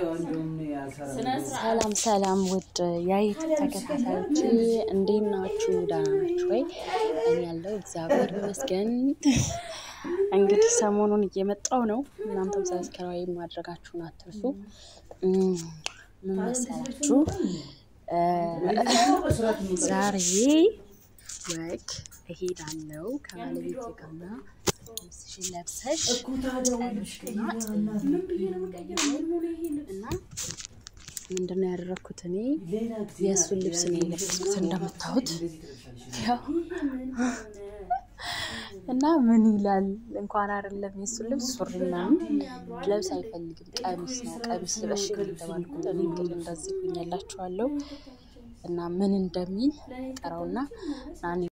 ሰላም ሰላም ውድ የዩቱብ ተከታታዮች እንዴት ናችሁ? ደህና ናችሁ ወይ? እኔ ያለው እግዚአብሔር ይመስገን። እንግዲህ ሰሞኑን እየመጣው ነው። እናንተም ሰብስክራይብ ማድረጋችሁን አትርሱ። ምን መሰላችሁ? ዛሬ ወግ እሄዳለሁ ከባለቤቴ ጋርና ልብስሽን ለብሰሽ ቀሚስና እና ምንድን ነው ያደረግኩት? እኔ የእሱን ልብስ ነው የለበስኩት እንደምታዩት ያው እና ምን ይላል እንኳን አይደለም የእሱን ልብስ ሱሪ ምናምን ለብስ አይፈልግም። ቀሚስ ነው ቀሚስ ልበሽ የተባልኩት እኔ እንግዲህ እንደዚህ ሁኛላችኋለሁ እና ምን እንደሚል ጠራውና